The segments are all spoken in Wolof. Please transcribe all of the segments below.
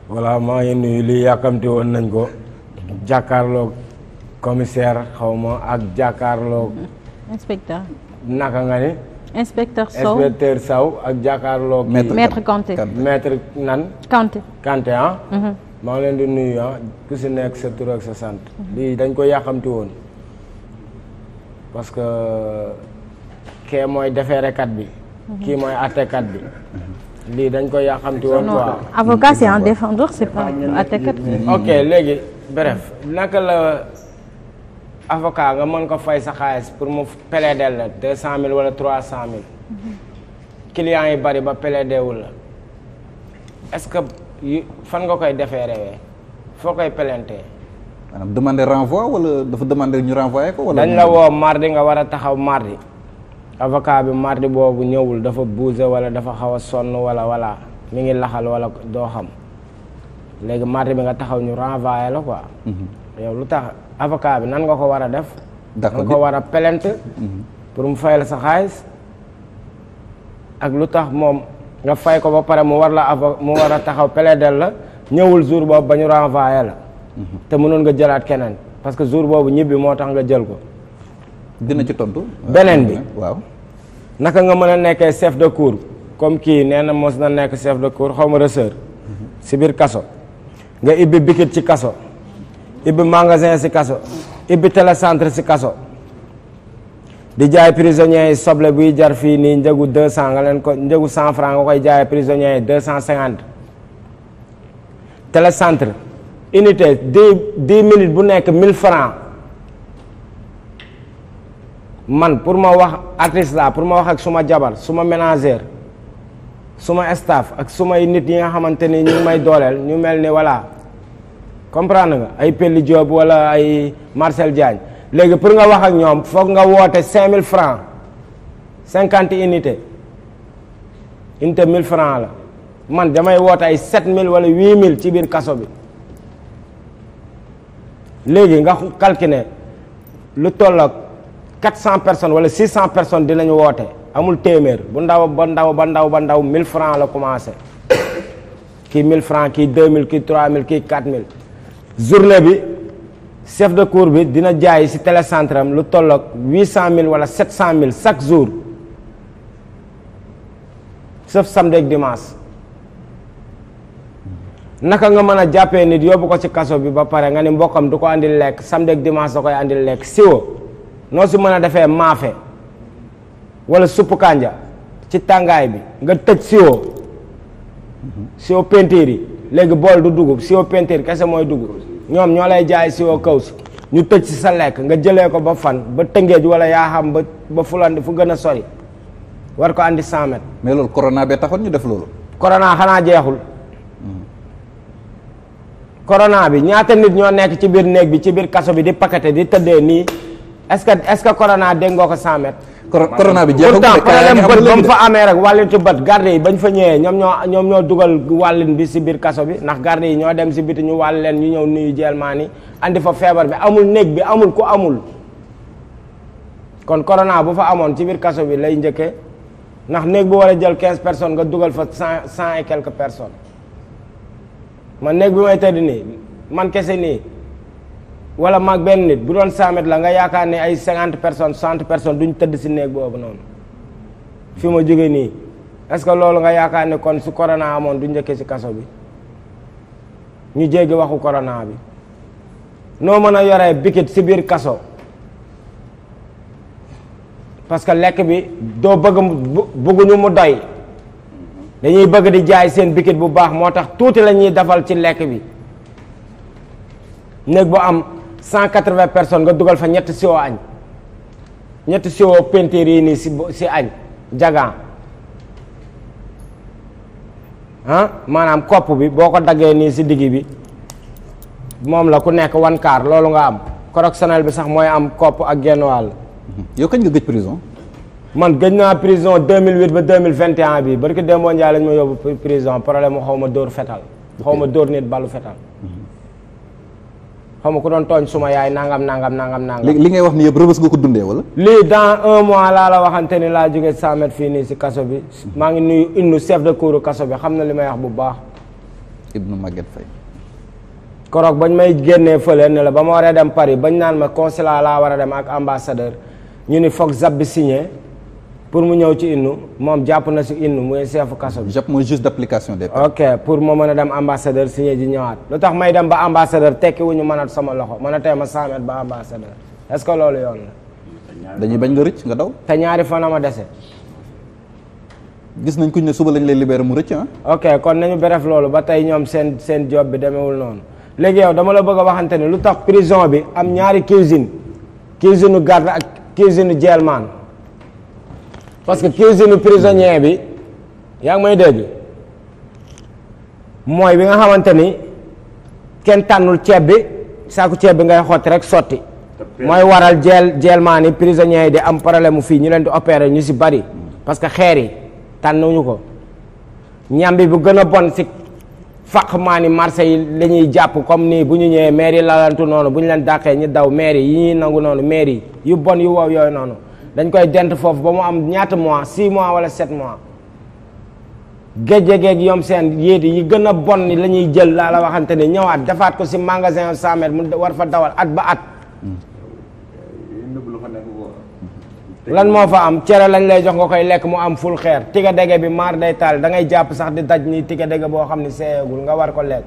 voilà maa ngi nuyu lii yàkkamti woon nañ ko jàkkaarloog commissaire xaw ma ak jàkkaarloog inspecteur naka nga ni inspecteur Sow inspecteur Sow ak jàkkaarloog Maître maître Kanté maître nan Kanté Kanté ah maa ngi leen di nuyu ah ku si nekk sa tur ak sa sant lii dañ ko yàkkamti woon parce que kee mooy defeerekat bi kii mooy attekat bi lii dañ ko yàkkamti woon non quoi avocat c'est un défendeur c'est pas attaquant ok léegi bref naka la avocat nga mën ko fay sa xaalis pour mu plaider la deux cent mille wala trois cent mille clients yi bari ba plaider wul la est-ce que yu fan nga koy defee rewee foo koy plainter maanaam demander renvoi wala dafa demander ñu renvoyer ko wala dañ la woo mardi nga war a taxaw mardi avocat bi mardi boobu ñëwul dafa bougé wala dafa xaw a sonn wala wala mi ngi laxal wala doo xam léegi mardi bi nga taxaw ñu renvoyé la quoi yow lu tax avocat bi nan nga ko war a def D'accord. nga ko war a plainte pour mu fay la sa xaalis ak lu tax moom nga fay ko ba pare mu war la avo mu war a taxaw plaider la ñëwul jour boobu ba ñu renvoyé la te mënoon nga jëlaat keneen parce que jour boobu ñibbi moo tax nga jël ko dina ci tontu. Beneen bi. waaw. naka nga mën a nekkee chef de cour comme kii nee na mos na nekk chef de cour xaw ma resseur si biir kaso nga ibbi bikit ci kaso ibbi magasin si kaso ibbi télécentre si kaso di jaay prisonniers yi soble buy jar fii nii njëgu deux cent nga leen ko njëgu cent franc nga koy jaay prisonniers yi deux cent cinquante télécentre unité dix dix minutes bu nekk mille franc man pour ma wax artiste la pour ma wax ak suma jabar suma ménagère suma staff ak sumay nit yi nga xamante ni ñu ngi may dooleel ñu mel ni voilà comprendre nga ay Pelli Diop wala ay Marcel Diagne léegi pour nga wax ak ñoom foog nga woote cinq mille francs cinquante unités unité mille francs la man damay woote ay sept mille wala huit mille ci biir kaso bi léegi nga calculer lu toll ak quatre cent personnes wala six cent personnes dinañu woote amul téeméer bu ndaw ba ndaw ba ndaw ba ndaw mille francs la commencé kii mille francs kii deux mille kii trois mille kii quatre mille journée bi chef de cour bi dina jaay ci télécentre am lu toll ak huit cent mille wala sept cent mille chaque jour sauf samedi ak dimanche naka nga mën a jàppee nit yóbbu ko ci kaso bi ba pare nga ni mbokkam du ko andil lekk samedi ak dimanche da koy andil lekk siwo noo si mën a defee maafe wala suppu kànja ci tàngaay bi nga tëj siwo siwo peinture yi léegi bool du dugub siwo peinture kese mooy dugub ñoom ñoo lay jaay siwo kaw si ñu tëj si sa lekk nga jëlee ko ba fan ba tëngeej wala yaa xam ba ba fulandi fu gën a sori war ko andi 100 mètres mais loolu corona bee taxoon ñu def loolu. corona xanaa jeexul corona bi ñaata nit ñoo nekk ci biir néeg bi ci biir kaso bi di paqueté di tëddee nii est-ce que est-ce que corona dégg nga ko 100 mètres Cor- corona bi jeexagul pourtant mais cas yaa ngi problème bët am ba mu léegi fa amee rek wàllin ci bët garde yi bañ fa ñëwee ñoom ñoo ñoom ñoo dugal wàllin bi si biir kaso bi ndax garde yi ñoo dem si biti ñu wàll leen ñu ñëw nuyu jelmaan yi andi fa feebar bi amul néeg bi amul ku amul kon corona bu fa amoon ci biir kaso bi lay njëkkee ndax néeg bu war a jël quinze personnes nga dugal fa cent cent et quelques personnes man néeg bi may tëdd nii man kese nii wala mag benn nit bu doon 100 mètres la nga yaakaar ne ay 50 personnes 60 personnes duñ tëdd si néeg boobu noonu fi ma jóge nii est-ce que loolu nga yaakaar ne kon su corona amoon du njëkkee si kaso bi ñu jéggi waxu corona bi noo mën a yoree bikit si biir kaso parce que lekk bi doo bëgg mu bu- bëgguñu mu doy dañuy bëgg di jaay seen bikit bu baax moo tax tuuti la ñuy defal ci lekk bi néeg bu am cent quatre-vingts personnes nga dugal fa ñetti siwo añ ñetti siwo peinture yi nii si bo- si añ jagan ah maanaam kopp bi boo ko daggee nii si digg bi moom la ku nekk wan kaar loolu nga am correctionnel bi sax mooy am kopp ak genn wàll yow kañ nga gëj prison. man gëj naa prison 2008 ba 2021 bi barki Demba Ndiaye lañ ma yóbbu pri- prison problème mu xaw ma dóor fetal xaw ma dóor nit balu fetal xaw ma ku doon tooñ suma yaay nangam nangam nangam nangam. li li ngay wax ni yëpp rëbës nga ko dundee wala. lii dans un mois laa la waxante ni laa jóge 100 mètres fii nii si kaso bi maa ngi nuyu innu chef de cour kaso bi xam na li may wax bu baax Ibnu Maguette Faye koroog bañ may génnee fële ne la ba ma waree dem Paris bañ naan ma consulat laa war a dem ak ambassadeur ñu ni foog zab bi signé pour mu ñëw ci innu moom jàpp na si innu muy seefu kaso bi JAP mooy juste d'application des peines ok pour ma mën a dem ambassadeur signé ji ñëwaat lu tax may dem ba ambassadeur tekki wu ñu mën a sama loxo mën a tey ma 100 mètres ba ambassadeur est-ce que loolu yoon la dañuy bañ nga rëcc nga daw te ñaari fan a ma dese gis nañ kuñ ne suba lañ lay libérer mu rëcc ah ok kon nañu bref loolu ba tey ñoom seen seen job bi demewul noonu léegi yow dama la bëgg a waxante ni lu tax prison bi am ñaari cuisine cuisine garde ak cuisine jailman parce que cuisine prisonnier bi yaa ngi may dégg mooy bi nga xamante ni kenn tànnul ceeb bi saaku ceeb bi ngay xotti rek sotti mooy waral jeel jailman yi prisonniers yi di am problème mu fii ñu leen di opérer ñu si bari parce que xeer yi tànnuñu ko ñambi bu gën a bon si faq maa ni marché yi la ñuy jàpp comme nii bu ñu ñëwee maire yi lalantu noonu bu ñu leen dàqee ñu daw maire yi yi ñuy nangu noonu maire yi yu bon yu wow yooyu noonu dañ koy dent foofu ba mu am ñaata mois 6 mois wala 7 mois géej-géej yom seen yéeti yi gën a bon ni la ñuy jël laa la waxante ni ñëwaat defaat ko si magasin 100 mètres mu war fa dawal at ba at lan moo fa am cere lañ lay jox nga koy lekk mu am ful xeer tiga dege bi maar day taal da ngay jàpp sax di daj nii tiga dege boo xam ne seeyagul nga war ko lekk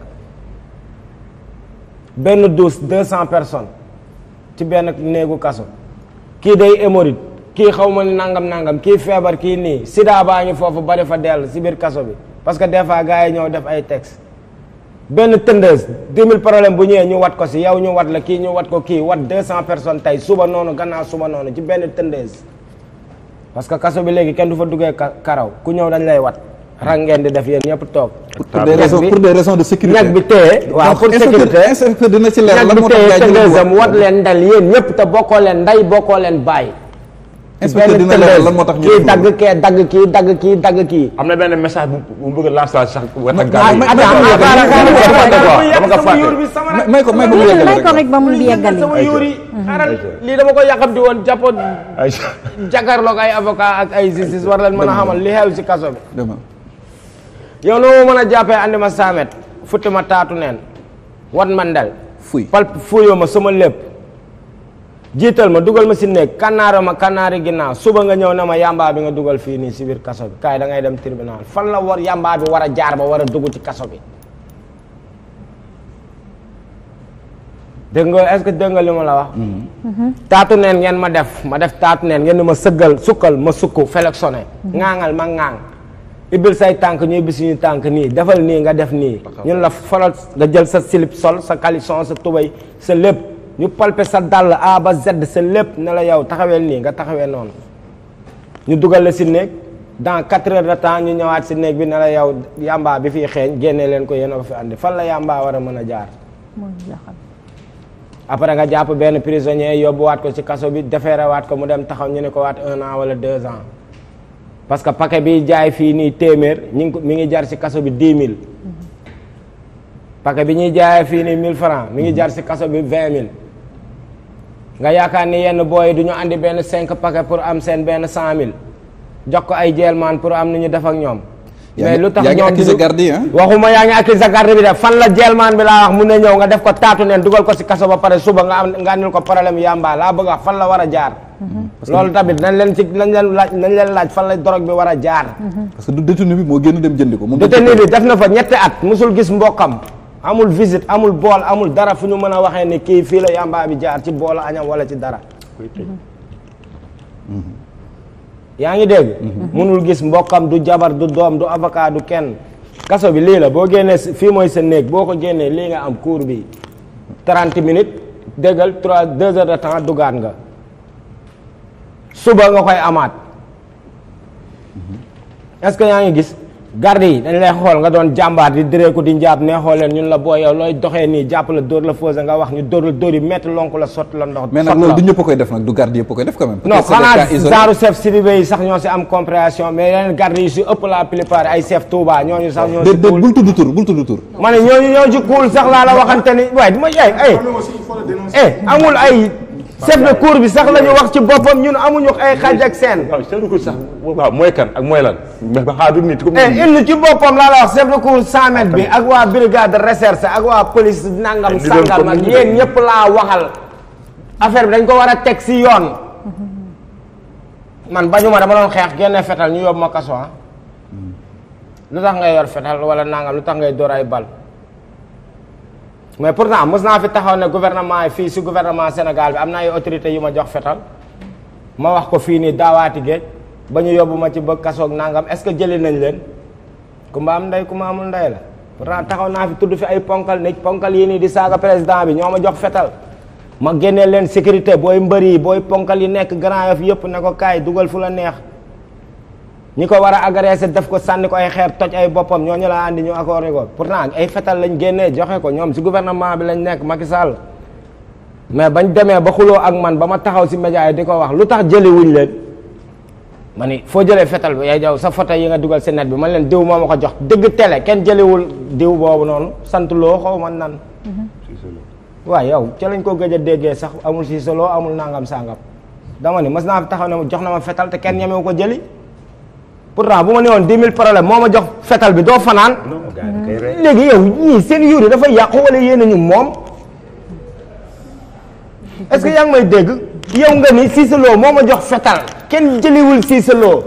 benn douche deux cent personnes ci benn néegu kaso kii day hémorroïde kii xaw ma ni nangam nangam kii feebar kii nii sida baa ngi foofu bari fa dell si biir kaso bi parce que des fois gars yi ñëw def ay texte benn tëndeuse dix mille problème bu ñëwee ñu wat ko si yow ñu wat la kii ñu wat ko kii wat deux cent personnes tey suba noonu gannaaw suba noonu ci benn tëndeuse parce que kaso bi léegi kenn du fa duggee ka- karaw ku ñëw dañ lay wat rang ngeen di def yéen ñëpp toog pour des raisons pour des raisons de sécurité ñag bi téye waaw pour sécurité inspecteur dina ci leer ñag lan bi moo tax téye gars yi tëndeuse am jël wat leen ndel yéen ñëpp te bokkoo leen nday bokkoo leen bàyyi inspecteur dina leer lan moo tax ñu kii def dagg loolu. kee dagg kii dagg kii dagg kii am na benn message bu bu bëgg a lancer sax wet ak ah, gars yi. mais- attends mais- xaaral xaaral dama ko fàtte quoi, yàq dama ko sama fàtte. yuur bi sama may may ko may ko mu may yeggali may ko rek rek ba mu yàq yeggali sama yuur yi xaaral lii dama ko yàqamti woon jàppoon ay jàkkaarloog ay avocat ak ay justice war leen mën a xamal li xew si kaso bi dama yow noo ma mën a jàppee andi ma saamet futti ma taatu neen wat ma ndel fuy pal fuyoo ma sama lépp jiital ma dugal ma si néeg kannaara ma kannaari ginnaaw suba nga ñëw ne ma yamba bi nga dugal fii nii si biir kaso bi kaay da ngay dem tribunal fan la war yamba bi war a jaar ba war a dugg ci kaso bi dégg nga est-ce que dégg nga li ma la wax taatu neen ngeen ma def ma def taatu neen ngeen ni ma sëggal sukkal ma sukk flexionné ŋaaŋal ma ŋaaŋ ibbil say tànk ñu ibbi suñu tànk nii defal nii nga def nii ñun la folal nga jël sa slip sol sa caleçon sa tubay sa lépp ñu palpe sa dàll A ba Z sa lépp ne la yow taxaweel nii nga taxawee noonu ñu dugal la si néeg dans quatre heures de temps ñu ñëwaat si néeg bi ne la yow yamba bi fii xeeñ génnee leen ko yéen a ko fi andi fan la yamba war a mën a jaar mooy jaxal. après nga jàpp benn prisonnier yóbbuwaat ko ci kaso bi defeerewaat ko mu dem taxaw ñu ne ko waat un an wala deux ans parce que paquet bi jaay fii nii téeméer ñu ngi ko mi ngi jar ci kaso bi dix mille paquet bi ñuy jaayee fii nii mille francs mi ngi jar ci kaso bi vingt mille nga yaakaar ni yenn booy du ñu andi benn cinq paquet pour am seen benn cent mille jox ko ay jeelmaan pour am ni ñu def ak ñoom yaa mais ngi- lu tax yaa ngi ñoom accusé duñu- garde yi, hein? waxuma yaa ngi accusé garde bi def fan la jeelmaan bi laa wax mun na ñëw nga def ko taatu neen dugal ko ci kaso ba pare suba nga am nga andil ko problème yamba laa bëgg a wax fan la war a jaar loolu tamit nañ leen ci nañ leen laaj nañ leen laaj fan la drogue bi war a jaar parce que du détenu bi moo génn dem jëndi ko moom détenu bi def na fa ñetti at musul gis mbokkam amul visite amul bool amul dara fu ñu mën a waxee ni kii fii la yamba bi jaar ci boolu añam wala ci dara yaa ngi dégg munul gis mbokkam du jabar du doom du avocat du kenn kaso bi lii la boo génnee si- fii mooy sa néeg boo ko génnee lii nga am cour bi 30 minutes déggal 3 2 heures de temps dugaat nga suba nga koy amaat est-ce que yaa ngi gis garde yi dañ lay xool nga doon jàmbaar di direeku di njaab nee xool leen ñun la boo yow looy doxee nii jàpp la dóor la fausse nga wax ñu dóor la dóor yi métti lonk la sotti la ndox mais nag sotti loolu la. du ñëpp a koy def nag du garde yëpp a koy def quand même non Peut-être c'est des xanaa cas isolés. genre chef civique yi sax ñoo si am compréhension mais yeneen garde yi si ëpp la plupart ay chef Touba ñooñu sax ñoo déet si déet kuul bul tudd tur bul tudd tur ma ne ñooñu ñoo ci kuul sax laa la waxante ni waaye dama ay ay eh amul ay chef de cour bi sax la ñu wax ci boppam ñun amuñu ay xaaj ak seen waaw seetlu ko sax waaw mooy kan ak mooy lan mais ba xaar du nit comme eh il ci boppam laa la wax chef de cour 100 mètres bi ak waa brigade de recherche ak waa police nangam Ay, di doon sangam comme ak ni ñu yéen def. ñëpp laa waxal affaire bi dañ ko war a teg si yoon man bañuma dama doon xeex génne fetal ñu yóbbu ma kaso ah lu tax ngay yor fetal wala nangam lu tax ngay door ay bal mais pourtant mos naa fi taxaw ne gouvernement yi fii si gouvernement Sénégal bi am na ay autorités yu ma jox fetal ma wax ko fii nii daawaati géej ba ñu yóbbu ma ci ba kasoog nangam est-ce que jëli nañ leen ku ma am ndey ku ma amul ndey la pourtant taxaw naa fi tudd fi ay ponkal ne ponkal yi nii di saaga président bi ñoo ma jox fetal ma génnee leen sécurité booy mbër yi booy ponkal yi nekk Grand Yoff yëpp ne ko kaay dugal fu la neex ñi ko war a agressé def ko sànni ko ay xeer toj ay boppam ñooñu la andi ñu accordé ko pourtant ay fetal lañ génnee joxe ko ñoom si gouvernement bi lañ nekk Macky Sall mais bañ demee ba xuloo ak man ba ma taxaw si média yi di ko wax lu tax jëli wuñ leen ma ni foo jëlee fetal bi yaay jaw sa photo yi nga dugal si net bi man leen diw moo ma ko jox dëgg télé kenn jëliwul diw boobu noonu sant loo xaw ma nan waaw yow ca lañ ko gëj a déggee sax amul si solo amul nangam sangam dama ni mas naa fi taxaw ne ma jox na ma fetal te kenn ñemewu ko jëli pourtant bu ma ne woon 10 000 problème moo ma jox fetal bi doo fanaan non gars yi kay rey léegi yow ñii seen yuuri dafa yàqu wala yéen a ñu moom est-ce que yaa ngi may dégg yow nga ni Cissé Lo moo ma jox fetal kenn jëliwul Cissé Lo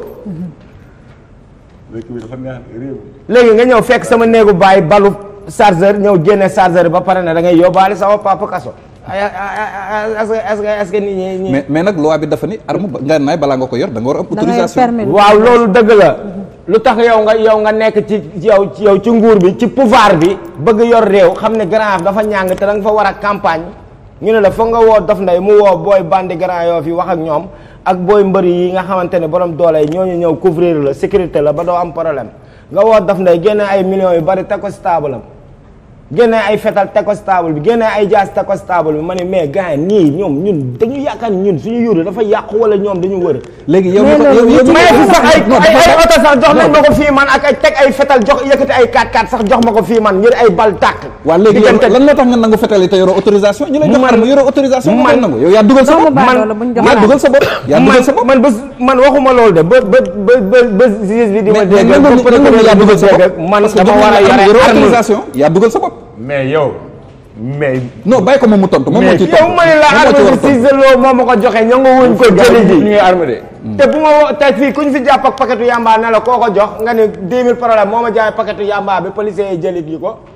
dëkk bi dafa neex réew léegi nga ñëw fekk sama néegu bàyyi balu chargeur ñëw génne chargeur ba pare ne da ngay yóbbaale sama papa kaso ay ay ay est-ce que est-ce que est-ce que nit ñi ñi mais mais nag loi bi dafa ni arme ba nga naay balaa nga ko yor da nga war a am da ngay autorisation permis waaw loolu dëgg la lu tax yow nga yow nga nekk ci yow ci yow ci nguur bi ci pouvoir bi bëgg yor réew xam ne Grand Yoff dafa ñàng te da nga fa war a campagne ñu ne la foog nga woo Dof Ndeye mu woo booy bandi Grand Yoff yi wax ak ñoom ak booy mbëri yi nga xamante ne borom doole yi ñooñu ñëw couvrir la sécurité la ba doo am problème nga woo Dof Ndeye génne ay millions yu bari teg ko si table am génne ay fetal teg ko si table bi génne ay jaas teg ko si table bi ma ne mais gars yi nii ñoom ñun dañu yaakaar ni ñun suñu yuuru dafa yàqu wala ñoom dañu wër léegi yow Mais mi ko- loolu yow- yow mi may ko- fi sax ay non, ay dafa- ay oto sax jox nañ ma ko fii man ak ay teg ay fetal jox yëkkati ay 4x4 sax jox ma ko fii man ngir ay bal tàkk. waa léegi yow diggante- lan moo tax nga nangu fetal yi te yoroo autorisation ñu lay jox Man- arme yoroo autorisation nga koy man- nangu yow yaa dugal sa doomu bopp baadoola la buñ jox yaa arme. dugal sa bopp yaa dugal sa man bopp man bés man waxuma loolu de ba ba ba ba ba juge bi di ma mais dégg mais ba nangu nangu procureur yaa bi di ma dugal sa dégg bopp man parce que dama jox war a nañ la arme, yore yoroo arme. autorisation yaa dugal sa bopp mais yow mais non bàyyi ko moom mu tontu moom moo Mais ci yow ma ne la moom moo ci war a arme bi tontu. Cissé Lo moo ma ko joxe ñoo nga wuñ ko jëli ñu ji ngi armé de te bu ma wo te fii ku ñu fi jàpp ak paquetu yamba ne la koo ko jox nga ne 10 000 problème moo ma jaay paquetu yamba bi policiers yi jëli ji ko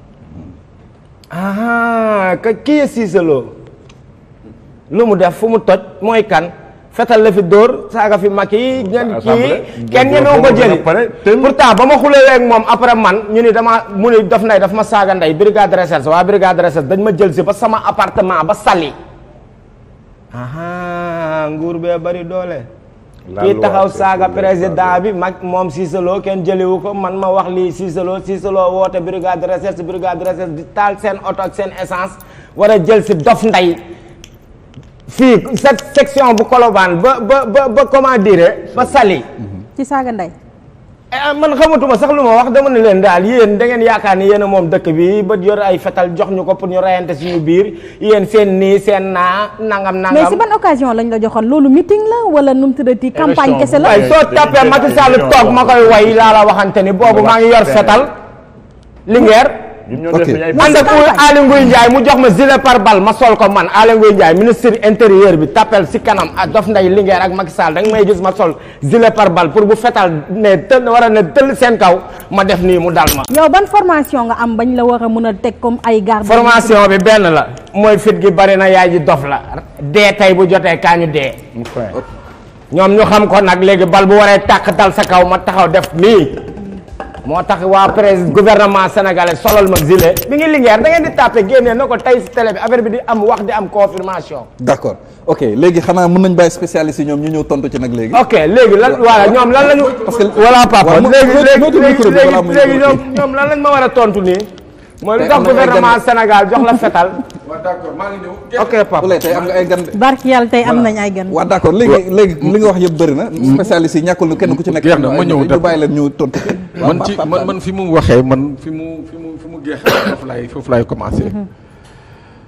ah ka kii Cissé Lo lu mu def fu mu toj mooy kan fetal la fi dóor saaga fi mag yi ngeen kii Assemblée. kenn Dóor ñemewu ko foofu jëli ba pare, te- pourtant ba ma xulee ak moom après man ñu ni dama mu ni daf nay daf ma saaga ndey brigade de recherche waa brigade de recherche dañ ma jël si ba sama appartement ba sali aha nguur bee bari doole La kii loi, taxaw c'est saaga pour les président Badoo. bi mag moom Cissé Lo kenn jëliwu ko man ma wax lii Cissé Lo Cissé Lo woote brigade de recherche brigade de recherche di taal seen oto ak seen essence war a jël si dof ndey fii cette section bu Colobane ba ba ba ba comment dire ba Saly ci saaga ndey Eh, man xamatuma sax lu ma wax dama ne leen daal yéen da ngeen yaakaar ni yéen a moom dëkk bi ba yor ay fetal jox ñu ko pour ñu reyante suñu biir yéen seen nii seen naa nangam nangam. mais si ban occasion lañ la joxoon loolu meeting la wala nu mu tuddati campagne Élection kese la waaye soo tapee Macky Sall toog ma koy way laa la waxante ni boobu maa ngi yor fetal Linguère ñun ñoo Ok. def ay ànd ak Aly Ngouille Ndiaye mu jox ma gilet pare-balle ma sol ko man Aly Ngouille Ndiaye ministre intérieur bi tapel si kanam ak Dof Ndeye Linguère ak Macky Sall da nga may gis ma sol gilet pare-balle pour bu fetal ne tëll war a ne tëll seen kaw ma def nii mu dal ma yow ban formation nga am bañ la war a mën a teg comme ay garde formation bi benn la mooy fit gi bari na yaay ji dof la dee tey bu jotee kaa ñu dee mu fin ñoom ñu xam ko nag léegi bal bu waree tàq dal sa kaw ma taxaw def nii moo tax waa président gouvernement sénégalais solal ma gilet mi ngi Linguère da ngeen di tàppe génnee na ko tey si télé bi affaire bi di am wax di am confirmation d'accord ok léegi xanaa mën nañ bàyyi spécialiste yi ñoom ñu ñëw tontu ci nag léegi. ok léegi lan voilà ñoom lan lañu Parce que- voilà papa waaw, mo- léegi mo- léegi moytu micro bi léegi balaa muy léegi micro ñoom ñoom lan lañ ma war a tontu nii mooy lu Tey tax am na ay gouvernement gan- Sénégal jox la fetal waaw d'accord maa ngi ñëw. ok papa Ouleye tey am nga ay gan de. barki yàlla tey am nañ ay gan waaw d'accord léegi léegi li nga wax yëpp bëri na. spécialiste yi ñàkkul nu kenn ku ci nekk. Jeex na, ma ñëw ñu def- bàyyi leen ñu tontu. waaw, man Pa- ci Pa- man man fi mu waxee man fi mu fi mu fi mu jeexee foofu laay foofu laay commencer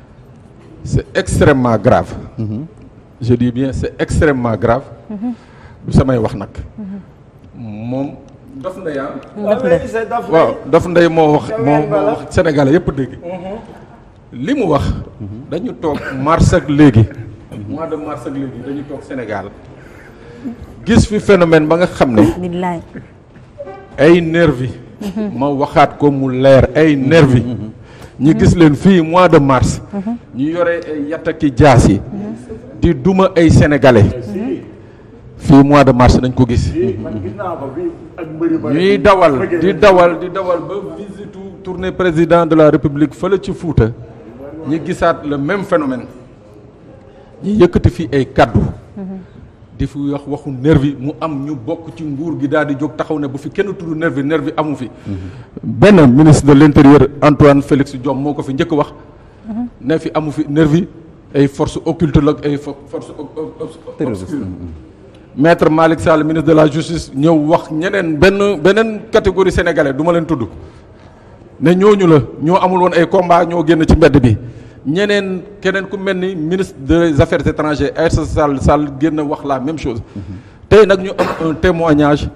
c'est extrêmement grave je dis bien c'est extrêmement grave du samay wax nag moom Dof Ndeye ah Dof Ndeye. waaw Dof Ndeye moo wax Ca moo ween ba moo la. wax Sénégalais yëpp dégg li mu wax dañu toog mars ak léegi mois de mars ak léegi dañu toog Sénégal gis fi phénomène ba nga xam ne billaay ay nervi ma waxaat ko mu leer ay nervi ñi gis leen fii mois de mars ñu yore ay yattaki jaas yi di duma ay sénégalais fii mois de mars nañ ko gis man gis naa ko fii ak mbëri ba ñuy dawal di dawal di dawal ba visitu tournée président de la république fële ci Fuuta ñi gisaat le même phénomène ñi yëkkati fii ay kaddu di fi wax waxu nervi mu am ñu bokk ci nguur gi daal di jóg taxaw ne bu fi kenn tudd nervi nervi amu fi benn ministre de l'intérieur Antoine Félix Diome moo ko fi njëkk wax ne fi amu fi nervi ay force occulte la ak ay fo- force ob- ob- ob- Terroriste. obscure maître Malick Sall ministre de la justice ñëw wax ñeneen benn beneen catégorie sénégalais du ma leen tudd ne ñooñu la ñoo amul woon ay combat ñoo génn ci mbedd bi ñeneen keneen ku mel ni ministre des affaires étrangères Aïssata Sall Sall génn wax la même chose tey nag ñu am un témoignage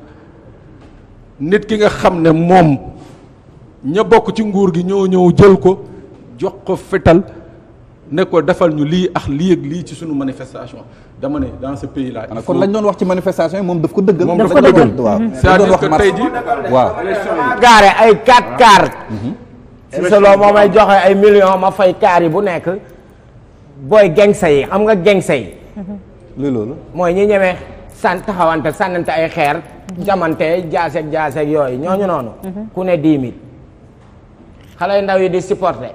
nit ki nga xam ne moom ña bokk ci nguur gi ñoo ñëw jël ko jox ko fetal ne ko defal ñu lii ak lii ak lii ci sunu manifestation dama ne dans ce pays là. il kon faut- lañ doon wax ci manifestation yi moom daf ko dëggal. Moom daf dafa ko dëggal. dëggal waaw. dañ doon c'est-à-dire wax que mars. tey jii waaw. gaare ay 4 car si sa loo moo may joxe ay millions ma fay kaar yi bu nekk booy gengsa yi xam nga gengsa yi luy loolu. mooy ñi ñemee san taxawante sànnante ay xeer jamante jaaseeg jaaseeg yooyu ñooñu noonu ku ne dix mille xale yu ndaw yi di supporter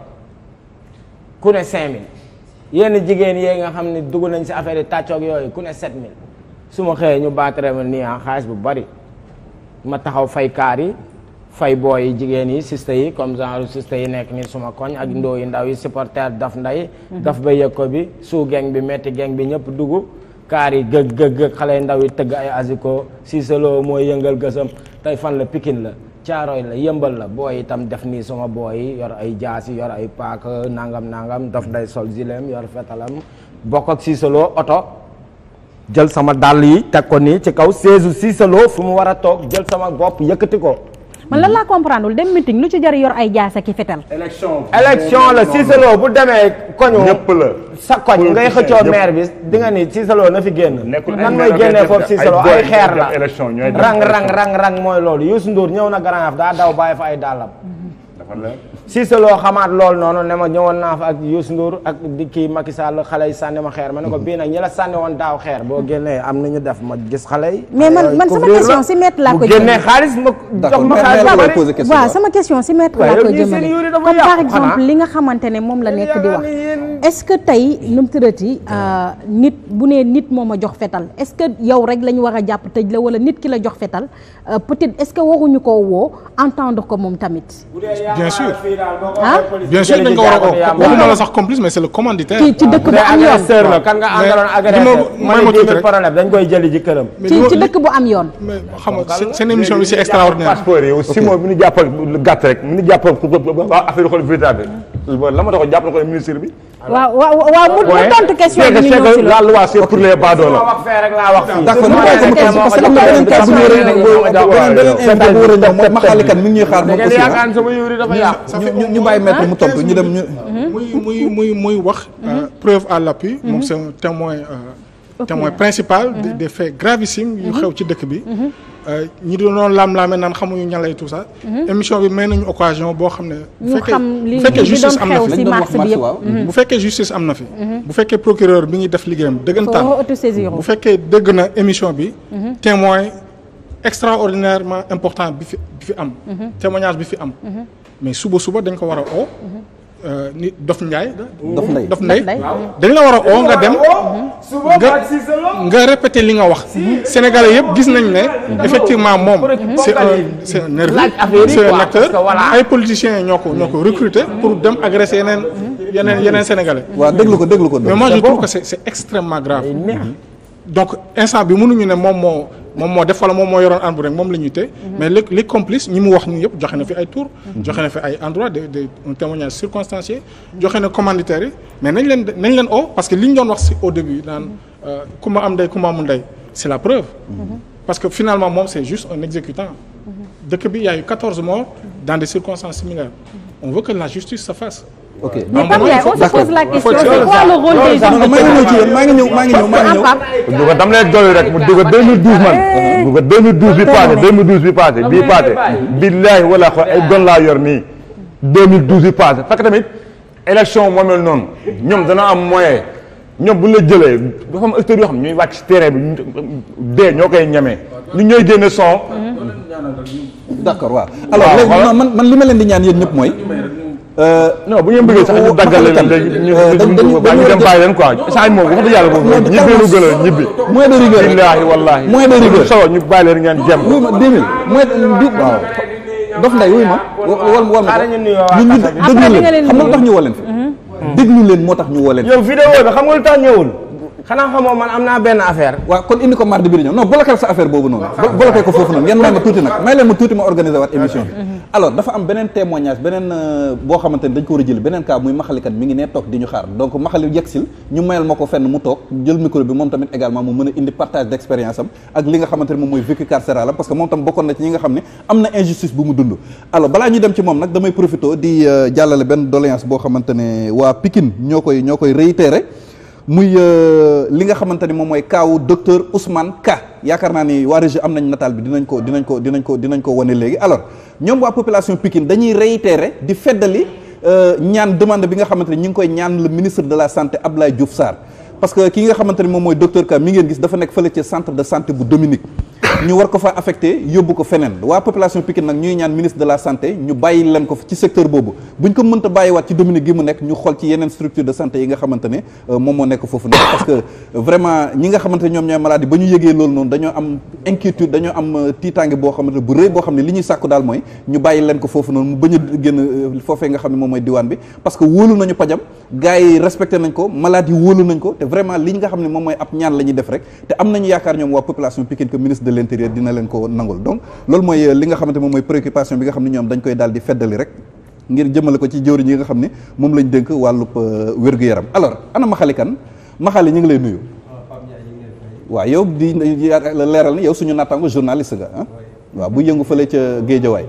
ku ne cinq mille yenn jigéen yee nga xam ne dugg nañ si affaire yi tàccoog yooyu ku ne sept mille su ma xëyee ñu baatare ma nii ah xaalis bu bari ma taxaw fay kaar yi fay booy yi jigéen yi sista yi comme genre sista yi nekk nii suma koñ ak ndoo yi ndaw yi supporter daf nday daf ba yëg ko bi suu geng bi metti geng bi ñëpp dugg kaar yi gëg gëg gëg xale yu ndaw yi tëgg ay asiko siisaloo mooy yëngal gësam tey fan la pikin la caaroy la yëmbal la booy itam def nii suma booy yi yor ay jaasi yor ay paak nangam nangam daf nday sol zilem yor fetalam bokk ak siisaloo oto jël sama dàll yi teg ko nii ci kaw seesu siisaloo fu mu war a toog jël sama bopp yëkkati ko man lan laa comprendre dem meeting lu ci jar yor ay jaasa ki fetal élection élection la siisaloo bu demee koñu ñëpp la sa koñ ngay xëccoo ñëpp. maire bi di nga ni siisaloo na fi génn Nekkul nan ay mooy maire génnee ak foofu ay siisaloo boy ay ñooy xeer dem la élection, ñooy dem rang rang élection. rang rang mooy loolu Youssou Ndour ñëw na Grand Yoff daa daw bàyyi fa ay dàllam dafa leer siisaloo xamaat loolu noonu ne ma ñëwoon naa fa ak Youssou Ndour ak di kii Macky Sall xale yi sànni ma xeer ma ne ko bii nag ñi la sànni woon daaw xeer boo génnee am na ñu def ma gis xale yi Mais man- yooyu man sama couvrir question la. si maître laa bu ko génnee jëmee. xaalis ma jox d'accord ma mais xaalis mais bu lay bari. poser question. waaw sama question si maître waaye laa ko yow ñii seen jëmale yuuri dafa comme par yàqu exemple xanaa. li nga xamante ne moom la nekk di yaakaar wax ni yéen- est-ce que tey nu mu tërati nit bu nee nit moo ma jox fetal est-ce que yow rek la ñu war a jàpp tëj la wala nit ki la jox fetal euh, peut-être est-ce que waruñu koo woo entendre ko moom tamit Bien sûr. ah bien sûr dañ ko war a oo waxuma la sax complice mais c'est le commanditaire. ci ci dëkk bu bu dee am yoon agresseur la kan nga Mais àndaloon agresseur li ma- ma may ne ma 10 tuuti 000 rek. problème dañ koy jëli ji këram mais ci li ma- ci dëkk bu am yoon mais xam nga seen- seen émission bi c'est extraordinaire. passeport yi aussi moom mi ñu jàppal lu gàtt rek mi ñu jàppal ku ko waa affaire xool véritable la ma tax jàpp na ko ministre bi waaw waaw waaw mu mu tontu question bi ñu ñëw si la la loi c'est pour les ma badoola wax fee rek laa wax fii d'accord ñu bàyyi ko mu tontu parce que am na beneen cas bu ñu war a beneen beneen invité bu war a ñëw mooy Maxali Kane mi ngi ñuy xaar da moom ngeen aussi ah. yaakaar sama yuuri dafa yàqu ñu ñu ñu bàyyi maître mu tontu ñu dem ñu. muy muy muy muy wax. euh, preuve à l'appui. moom c'est un témoin euh, témoin principal. des des faits gravissimes yu xew ci dëkk bi. Euh, ñi doon laam-laame naan xamuñu ñan lay tout ça. émission bi may nañu occasion boo xam ne. bu ñu fekkee xam li bu fekkee li justice doon am na xew fi. si lañ doon mars wax bi mars yëpp waaw. bu fekkee justice am na fi. bu fekkee procureur bi ngi def liggéeyam dëggantaan. foo autosaisir bu fekkee dëgg na émission bi. témoin extraordinairement important bi fi bi fi am. témoignage bi fi am. mais suba suba dañ ko war a oo. euh, ni Dof Ndiaye. Dof Ndeye. Dof Ndeye Ndeye. dañ la war a oo nga dem. suba nga ba si solo nga répété li nga wax. Sénégalais yëpp gis nañ ne. effectivement moom c'est un c'est un nerveux laaj affaire yi c'est un quoi, acteur parce que voilà. ay politiciens ñoo ko ñoo ko recruter pour dem agresser yeneen yeneen yeneen Sénégalais. waaw déglu ko déglu ko. mais moi je trouve que c'est c'est extrêmement grave. donc instant bi mënuñu ne moom moo moom moo def wala moom moo yoroon ànd rek moom la ñuy téye mais les les complices ñi mu wax ñu yëpp joxe na fi ay tour joxe na fi ay endroit de de un témoignage circonstancié joxe na commanditaires yi mais nañ leen nañ leen oo parce que li ñu doon wax si au début naan ku ma am ndey ku ma amul ndey c'est la preuve parce que finalement moom c'est juste un exécutant dëkk bi il y a eu 14 morts dans des circonstances similaires on veut que la justice se fasse ok mais Non, Pape non, Ndiaye il faut- on se pose la question faut- c'est quoi le rôle des non non maa ngi ñëw ci yéen maa ngi ñëw maa ngi ñëw maa ngi ñëw Pape duga dam lay dolli rek mu duga 2012 man duga 2012 bi passé 2012 bi passé bii passé billaahi wala xool ay gon laa yor nii 2012 bi passé fekk tamit élection moo mel noonu ñoom dana am moyen ñoom bu ñu la jëlee dafa am acteurs yoo xam ne ñooy wàcc ci terrain bi ñu- dee ñoo koy ñemee ñu ñooy génne son d'accord waaw alors Waaw, léegi voilà. non man man li ma leen di ñaan yéen ñëpp mooy non bu ngeen bëggee sax ñu daggal leen léegi ñu ñu ba ñu dem bàyyi leen quoi saa moom wax dëgg yàlla moom ñibbi lu gën a ñibbi moins de rigueur billaahi wallaahi Moins de rigueur. solo ñu bàyyi leen ngeen jëm wuy ma 2000 mooy di waaw dof nday wuy ma wal wal ma Xaaral ñu nuyoo waa ñun ñu Kasa bi. déglu Après di nga leen leen xam nga lu tax nuyu. ñu woo leen fi déglu leen moo tax ñu woo leen fi yow vidéo bi xam nga lu tax ñëwul xanaa xamoo man am naa benn affaire waaw kon indi ko mardi bi di ñëw non bloqué sa affaire boobu noonu Blo- bloqué ko foofu noonu ngeen may ma tuuti nag may leen ma tuuti ma organiser waat émission bi alors dafa am beneen témoignage beneen euh, boo xamante ni dañ ko war a jëli beneen cas muy maxalikat mi ngi nee toog di ñu xaar donc maxali yegsil ñu mayal ma ko fenn mu toog jël micro bi moom tamit également mu mën a indi partage d'expérience am ak li nga xamante ni moom mooy vécu carcéral am parce que moom tam bokkoon na ci ñi nga xam ne am na injustice bu mu dund alors balaa ñu dem ci moom nag damay profité di euh, jàllale benn doléance boo xamante ne waa Pikine ñoo koy ñoo koy réitéré muy euh, li nga xamante ni moom mooy kaawu docteur Ousmane Ka yaakaar naa ni waa régie am nañ nataal bi dinañ ko dinañ ko dinañ ko dinañ ko wane léegi alors ñoom waa population Pikine dañuy réitérer di feddali euh, ñaan demande bi nga xamante ni ñu ngi koy ñaan le ministre de la santé Abdoulaye Diouf Sarr parce que ki nga xamante ni moom mooy docteur Ka mi ngeen gis dafa nekk fële ci centre de santé bu Dominique ñu war ko fa affecté yóbbu ko feneen waa population Pikine nag ñuy ñaan ministre de la santé ñu bàyyi leen ko ci secteur boobu buñ ko mënta bàyyiwaat ci Dominique gi mu nekk ñu xool ci yeneen structure de santé yi nga xamante ne euh, moom moo nekk foofu nekk parce que euh, vraiment ñi nga xamante ne ñoom ñooy maladie ba ñu yëgee loolu noonu dañoo am inquiétude dañoo am euh, tiitaange boo xamante ne bu rëy boo xam ne li ñuy sàkku daal mooy ñu bàyyi leen ko foofu noonu mu bañ a génn euh, foofee nga xam ne moom mooy diwaan bi parce que wóolu nañu pajam gars yi respecté nañ ko malade yi wóolu nañ ko te vraiment li nga xam ne moom mooy ab ñaan la ñuy def rek te am nañu yaakaar ñoom waa population Pikine que ministre de l'intérieur dina leen ko nangul donc loolu mooy euh, li nga xamante moom mooy préoccupation bi nga xam ne ñoom dañ koy daal di feddali rek ngir jëmale ko ci jëwriñ yi nga xam ne moom lañ dénk wàllub euh, wér-gu-yaram alors ana Maxali kan Maxali ñu ngi lay nuyu waaw yow di leeral ni yow suñu nattaango journaliste nga ah waaw bu yëngu fële ca Géejawaay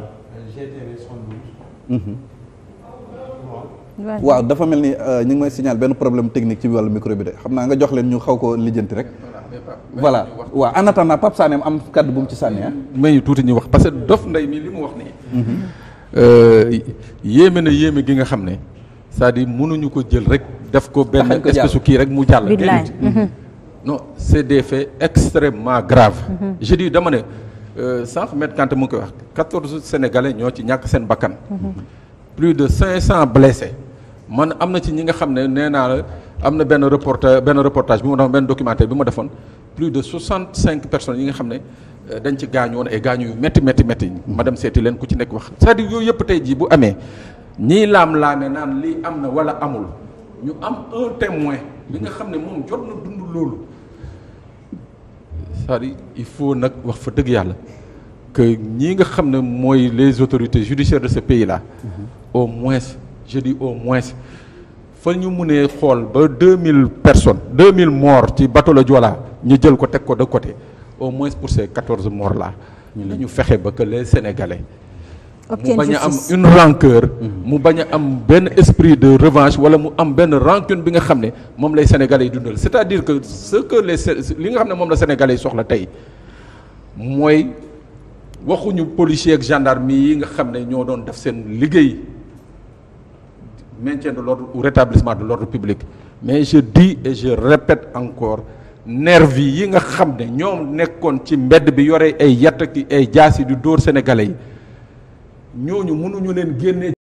waaw dafa mel ni euh, ñu ngi may signal benn problème technique ci wàllu micro bi de xam naa nga jox leen ñu xaw ko lijjanti rek voilà waaw en attendant Pape Sané am kaddu bu mu ci sànni ah may ñu tuuti ñu wax parce que dof ndey mi li mu wax nii. yéeme na yéeme gi nga xam ne c'est-à-dire mënuñu ko jël rek def ko benn Taxañ ko jàll. espèce su kii rek mu jàll. Billaay. déedéet. non c'est des faits extrêmement graves. je dis dama ne euh, sànq Maître Kanté mu ngi koy wax quatorze sénégalais ñoo ci ñàkk seen bakkan. plus de cinq cents blessés man am na ci ñi nga xam ne nee naa la am na benn reporter benn reportage bi ma defoon benn documentaire bi ma defoon plus de soixante cinq personnes yi nga xam ne euh, dañ ci gaañu woon ay gaañu yu métti métti métti ma dem seeti leen ku ci nekk wax c'est-à-dire yooyu yëpp tey jii bu amee ñii laam-laame naan lii am na wala amul ñu am un témoin bi nga xam ne moom jot na dund loolu c'est-à-dire il faut nag wax fa dëgg yàlla que ñi nga xam ne mooy les autorités judiciaires de ce pays là au moins je dis au moins fa ñu mënee xool ba deux mille personnes deux mille morts ci bateau le Joola ñu jël ko teg ko de côté au moins pour ces quatorze morts là ñu fexe ba que les sénégalais mu obtiennent bañ a am justice. une rancœur mu bañ a am benn esprit de revanche wala mu am benn rancune bi nga xam ne moom lay sénégalais yi dundal c'est-à-dire que ce que les Sé- li nga xam ne moom la sénégalais yi soxla tey mooy waxuñu policier ak gendarme yi nga xam ne ñoo doon def seen liggéey maintien de l'ordre ou rétablissement de l'ordre public mais je dis et je répète encore nervi yi nga xam ne ñoom nekkoon ci mbedd bi yore ay yatt ki ay jaas yi di dóor sénégalais yi ñooñu mënuñu leen génne